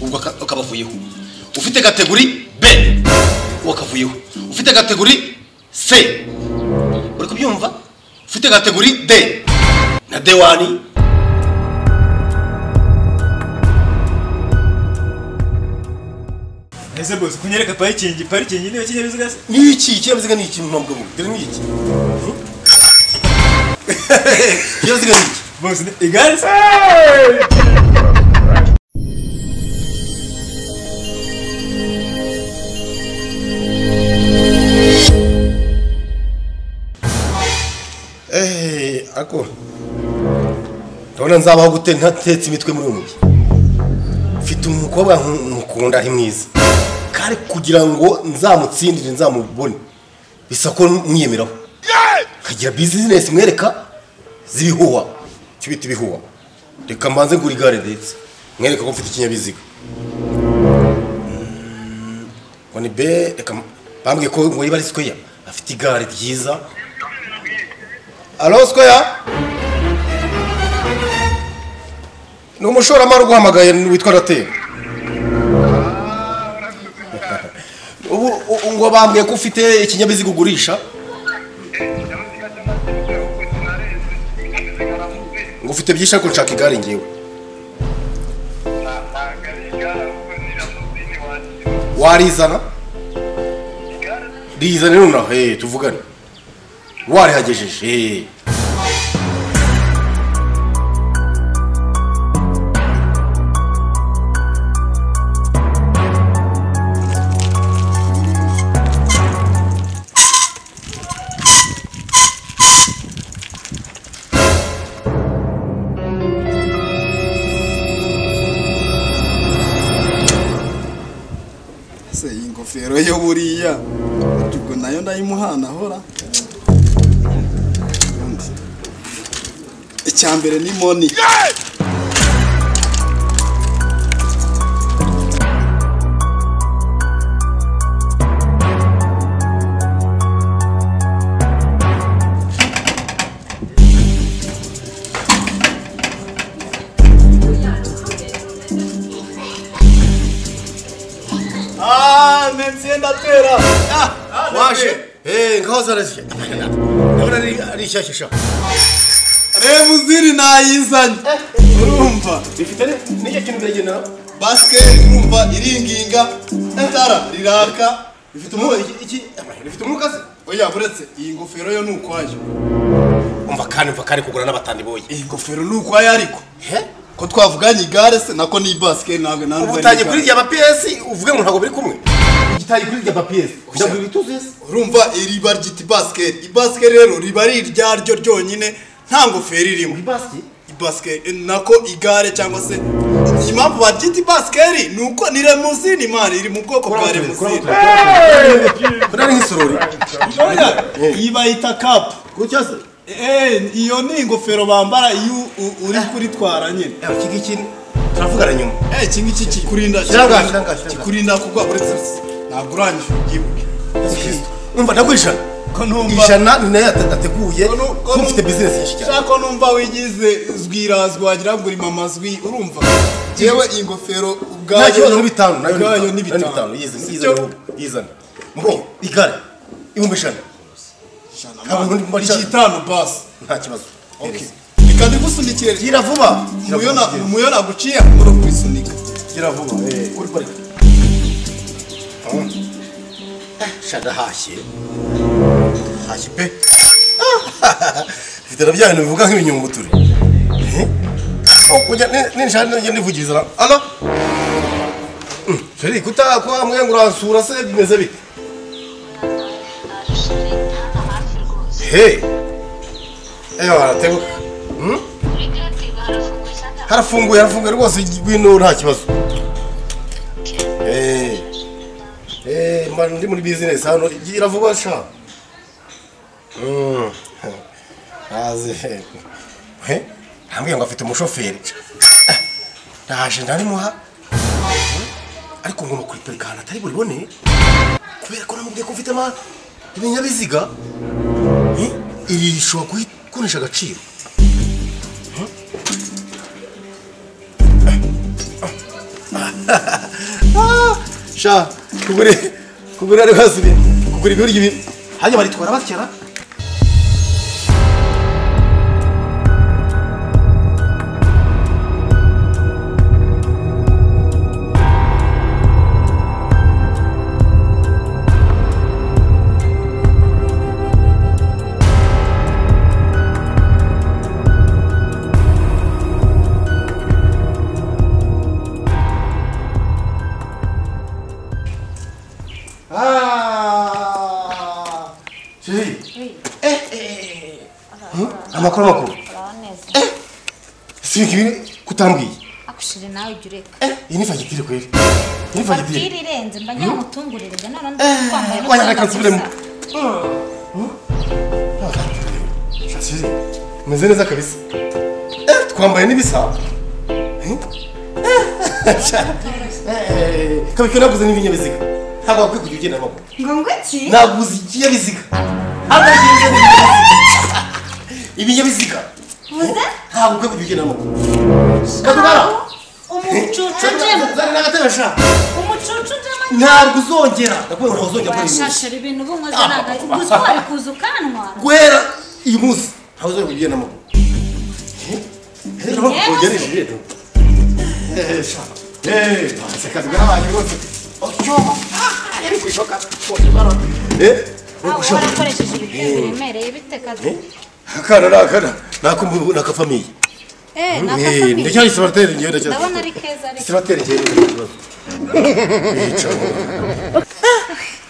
ubwo aka- akabavuyeho ufite kategori b wakavuyeho ufite kategori c uri kubyumva ufite kategori d na d wani ese bose kunyereka parikingi parikingi niyo kinyabiziga se ni iki ikinyabiziga ni iki mpamvu bwo dore ni iki ikinyabiziga ni iki bose ni igare se eee ako urabona nzabaho gute ntatetse imitwe muri uyu mujyi mfite umukobwa nku- nkukunda ari mwiza kandi kugira ngo nzamutsindire nzamubone bisa ko mwiyemeraho nkagira bizinesi mwereka z'ibihuha icyo bita ibihuha reka mbanze ngura igare ndetse mwereka ko mfite ikinyabiziga Mm, ngo ni be reka bambwiye ko ngo yiba ari square afite igare ryiza Alo Square? Ni umushoramari uguhamagaye witwa Rateri. Ubu u- ngo bambwiye ko ufite ikinyabiziga ugurisha, ngo ufite byinshi ariko nshaka igare ngewe. Warizana? Rizane nonaha, eh, tuvugane. Warihagejeje, eh. ese iyi ngofero yo buriya ati ubwo nayo ndayimuhanahora icya mbere ni moni aaa mensiye ndatera waje eh ngaho zaraje ndabona ari ari shyashya sha reba uziri nayizanye urumva ifite n'icyo kintu biragendana basiketi urumva iringinga itara riraka ifite umwuka iki iki amahera ifite umwuka se oya buretse iyi ngofero yo ni ukwayo umva kandi umva kandi kugura n'abatandi boye iyi ngofero ni ukwayo ariko he ko twavuganye igare se nako ni basiketi ntabwo nanjye ubu ari utangiye igare. kuri rya PS uvuge ngo ntabwo biri kumwe ugitaye kuri rya PS ndabwira ibituze se urumva iriba ryita ibasiketi ibasiketi rero riba ari iryaryo ryonyine nta ngofero irimo ibasi ibasiketi nako igare cyangwa se impamvu baryita ibasiketi ni uko ni remusini mani iri mu bwoko bwa remusini kurari nk'isorori Oya, iyi bayita kapu gutya se Eh, iyo ni ingofero bambara iyo u- uri kuritwara nyine eh iki ngiki turavugana nyuma Eh, iki ngiki kikurinda Shyira ngaha, kikurinda- shyira ngaha, shyira ngaha. kikurinda kuko uretse ntabwo urangije ubyibuke umva ndagwisha ko ntumva ijana ni nayo atateguye Ko nu- ko kuko nu- mfite business nyinshi cyane Shaka numva wigize zwirazwi wagira ngo urimo amazwi urumva yewe ingofero nayo ubwayo ni bitanu nayo ubwayo ni bitanu bitanu yizana Sibyo? yizana yizana mbo igare ibihumbi ijana Ijana, Ntabwo man. ndi kumva Iki ijana. itanu basi nta kibazo Okay. Hereza. reka ndigusunikire gira vuba umuyo na- umuyo naguciye akabura kubisunika gira vuba eh uri parika shada hashye hashye pe mfite na bya bintu bivuga nk'ibinyunguturi Eh? Oh, kujya ni- ninshana njya ndivugiriza na- alo Mm, sheri kuta kwa mwe ngo uransura se bimeze bite he eyo barateguka harafunguye harafunguye rwose ibintu nta kibazo Eh. Eh, mba ndi muri business hano gira vuba sha Mm. aze he ntabwiye ngo afite umushoferi Ah, ndaje ndarimuha ariko ngomba kuripurika ahantu atari buribone kubera ko namubwiye ko mfite ama- ibinyabiziga Eh, iri rishobora kunisha agaciro sha kugura kugura rero hasubiye kugura ibiryo ibi hanyuma baritwara bakera Ah! Chérie. Oui. Eh, eh, eh. Amakuru amakuru. urabaneza Sibika ibi kutambwiye. akushire nawe ujya ureka Eh, iyi ni fagitire kweli. Iyi ni fagitire fagitire. irenze mba ngira ngo utunguririze none Eh, ndamutwambaye wanyaka kansubiremo. Chérie, umeze neza kabisa. Eh, twambaye n'ibisa. Eh? Eh, sha. Eh, kabika naguze n'ibinyabiziga. Ntabwo wakwiye kujya ugenda amaguru. ngo ngwe ki naguze ikinyabiziga abagenzi ibinyabiziga Uvuze? ntabwo ukwiye kujya ugenda amaguru kadubara umucucu njemo zana n'agatebesha umucucu njemo ntabwo uzongera ndakubwira ngo ntuzongera gukora uyu munsi washashira ibintu ubunkoze naga gusa wari kuza ukanwa guhera uyu munsi ntabwo uzongera kujya ugenda amaguru rero ntugerere rero sekazwa n'abantu bose otyoba yari kwishoka eh uri aho gushoka warakoresheje ibitego biremereye bite kazi akana ni akana ni akumbu- ni akafamiye eh Eh, nakafamiye ndacyari sibateri ngenda ndabona ari keza ariko sibateri ngenda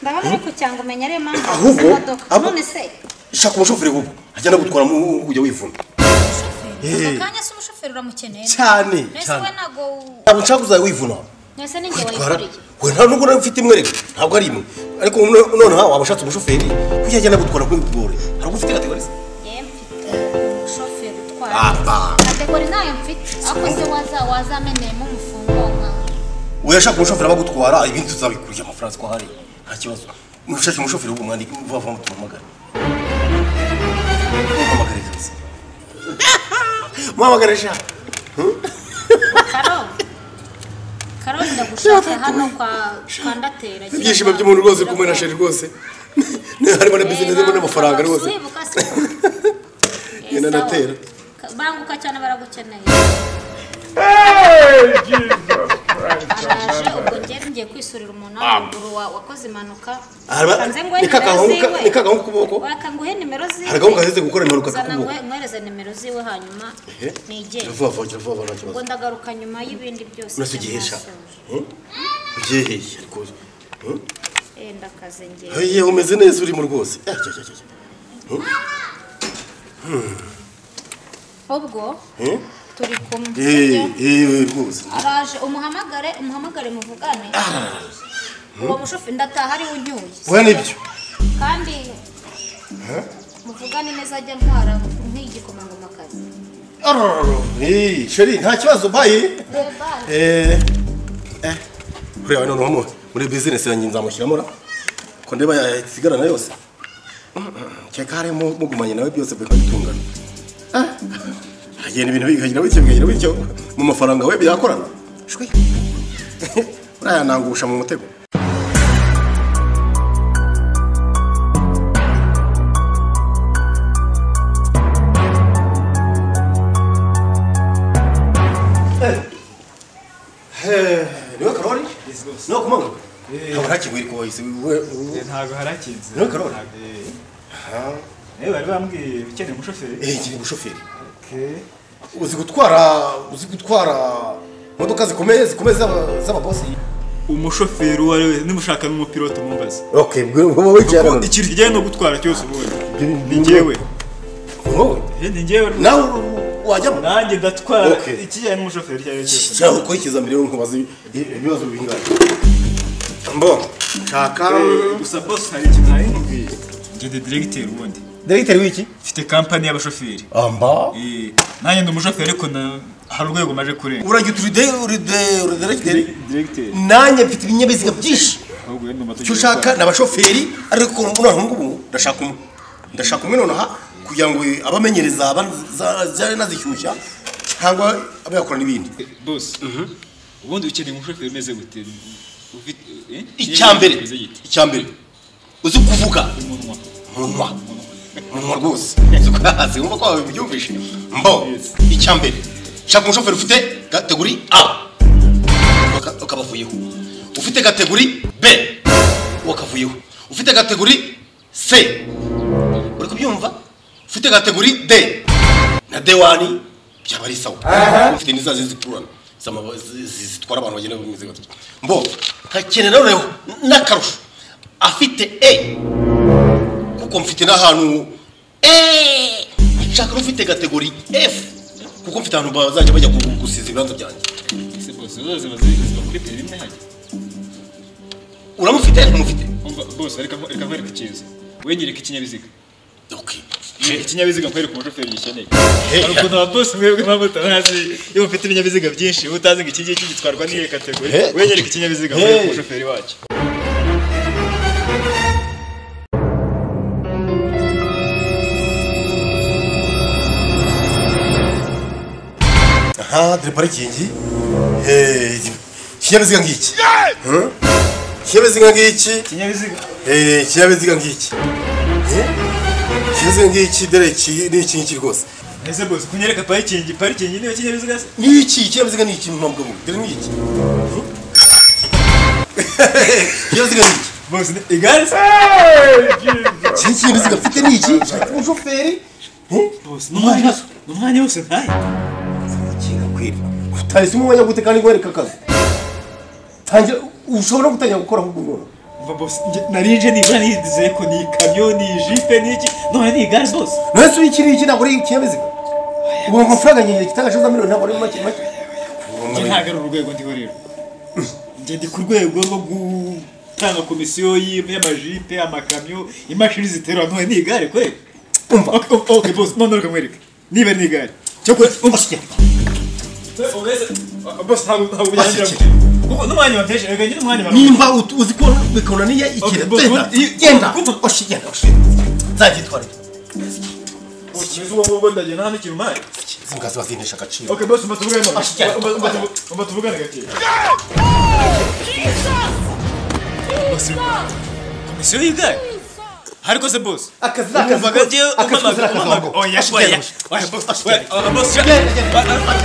ndabona ari ku cyangwa umenya ariyo mpamvu Ahubwo, waguze imodoka ahubwo- none se shaka umushoferi bubu ajya nagutwara mu ujya wivuna ako kanya se umushoferi uramukeneye cyane mwese cyane we nago ntabwo nshaka uzajya wivuna mwese ni njye kwitwara wayikuriye we nta nubwo nawe ufite imwe rero ntabwo ari imwe ariko none- noneho waba ushatse umushoferi kuko yajya nagutwara kuri bugore hari ubwo ufite kategori se Yewe mfite umushoferi utwara Apa. kategori nayo mfite ariko se waza wazameneyemo umufungo nka uyashaka umushoferi abagutwara ibindi tuzabikurya amafaranga ko hari nta kibazo mushake umushoferi bubu mwandike vuba vuba mutumamagare muhamagare kazi muhamagare sha karo karo ndagushaka hano kwa kwa ndatera ibyishimo by'umuntu rwose uri kumwe na sheri rwose harimo na bizinesi harimo n'amafaranga rwose Genda ndatera. banguka cyane baragukeneye araje ubwo ngeze ngiye kwisurira umuntu w'amaguru wa- wakoze impanuka Haraba- Reka nze nguhe ni ka nimero gahungu ka- ziwe. ni ka gahungu k'ukuboko? Reka nguhe nimero ziwe hari gahunda zize gukora impanuka zana z'ukuboko ngwe- nkwereze nimero ziwe hanyuma nigere vuba vuba gira vuba vuba nta kibazo ubwo ndagaruka nyuma y'ibindi byose uretse igihe sha byamasoje. ubyeheye rwose Eh, ndakaze ngewe yewe umeze neza urimo rwose Eh, jya, jya, jya, jya. ubwo Eh? turi kumwe Eh, sibyo? eh, rwose araje umuhamagare umuhamagare muvugane uwo mushoferi ndataha ariwe unyuye we nibyo kandi muvugane neza ajya ntwara nk'igikomangomakazi Ararararo. Eh, sheri nta kibazo bayi Eh, eh, kureba noneho mu- muri bizinesi yanjye nzamushyiramo ra ko ndeba yasigarana yose keka harimo mugumanye nawe byose bikagitungana Eh, hagenda ibintu bikagira bityo bikagira bityo mu mafaranga we byakorana shwi uriya nangusha mu mutego niwe karori niwe kumanga ntabwo nta kigwiri kuba yise ntabwo harakinze Niwe Karoli? niwe bari bambwiye ukeneye umushoferi kiri bushoferi uzi gutwara uzi gutwara imodoka zikomeye zikomeye z'aba- z'ababosi umushoferi uwo ari we nimushaka n'umupilote mumbaze okay wowe kuko ikintu kijyanye no gutwara cyose ubundi ni njyewe wowe Eh, ni njyewe rwose. nawe wajyamo nanjye ndatwara Okay. ikijyanye n'umushoferi icyo ari cyo cyose cyangwa ukurikiza mbere y'uko ubaza ibibazo bingana mbo shaka Eh, gusa bose hari ikintu nari nkubwiye njye ndi diregiteri ubundi diregiteri w'iki mfite kampani y'abashoferi amba Eh, nanjye ndi umushoferi ariko na- hari urwego maje kurenga urajya uturide uride uradiregiteri diregiteri nanjye mfite ibinyabiziga byinshi ahubwo wenda umuto icyo ushaka ni abashoferi ariko noneho ngubu ndashaka umwe ndashaka umwe nonaha kugira ngo abamenyereza bazajye nazishyushya cyangwa abe yakora n'ibindi bose ubundi ukeneye umushoferi umeze gute ufite eh? icya mbere Umeze gute? icya mbere uzi kuvuga umunwa munwa munwa rwose uzi kuyahazi wumva ko wawe ubyumvise mbo icya mbere shaka umushoferi ufite kategori a Uka- ukabavuyeho ufite kategori b wakavuyeho ufite kategori c uri kubyumva ufite kategori d na d wani byaba ari sawa ufite n'iza zindi zikururana z'amaba- zi- zi- zitwara abantu bagenda bameze gutya mbo nkakenera noneho n'akarusho afite e kuko mfite n'ahantu eee nshaka n'ufite kategori F kuko mfite ahantu bazajya bajya gu- gusiza ibibanza byanjye ese bose zose baziba kuri peri imwe hajya uramufite ntumufite umva bose reka reka nkwereke ikiza wowe nyereka ikinyabiziga ok ikinyabiziga nkwereka umushoferi gikeneye Hey. hari ukuntu ababosi mwebwe nk'abatabazi iyo mufite ibinyabiziga byinshi uba utazi ngo iki ngiki gitwarwa n'iyi kategori Hey. wowe nyereka ikinyabiziga Hey. nkwereka umushoferi wacyo aha dore parikingi Hey, ikinyabiziga ngiki Hmm? ikinyabiziga ngiki ikinyabiziga Eh, ikinyabiziga ngiki Eh? ikinyabiziga ngiki dore iki ni iki ngiki rwose ese bose kunyereka parikingi parikingi niyo kinyabiziga se ni iki ikinyabiziga ni iki mpamvu dore ni iki Hmm? ikinyabiziga ni iki bose ni- igare se iki ni ikinyabiziga mfite ni iki nshaka umushoferi bose n'umwanya wose n'umwanya wose ntaye utarese umwanya gute kandi ngwereka akazi tangira ushobora no gutangira gukora ahubwo none mva bose njye- nari nje nibura nize ko ni ikamyo ni ijipe ni iki none ni igare rwose nonese uri iki n'iki ntabwo ari ikinyabiziga ubu amafaranga nyine kitagacuza miliyoni ntabwo ari make make njye ntabwo ari urwego ndiho rero njye ndi ku rwego rwo gutanga komisiyo y- y'amajipe amakamyo imashini ziterura none ni igare kwe Umva. Ok, ok, ok, boss none reka nkwereke niba ari igare cyo kure umusike bose ntabwo ntabwo byanyuramo kuko n'umwanya wamfeshe reka njye n'umwanya wamfeshe nimba ut- uzi ko bikonaniye ikintu bo- genda bo- i- genda kumva. oshi genda oshi nzagitwara uzi wowe ubwo ndagenda nta n'ikintu mpaye izi mbwa ziba zinesha agaciro ok bose mba tuvugane none Oshi, genda. Mba- mba- mba tuvu- mba tuvugane gakeya komisiyo y'igare ariko se bose akazi ni akazi Umvaga njyewe akazi umamaga kozera akazi umamaga wako. oya Oshi, oya genda, oshi. oya boss Oshi, oya genda. oya boss Genda, genda.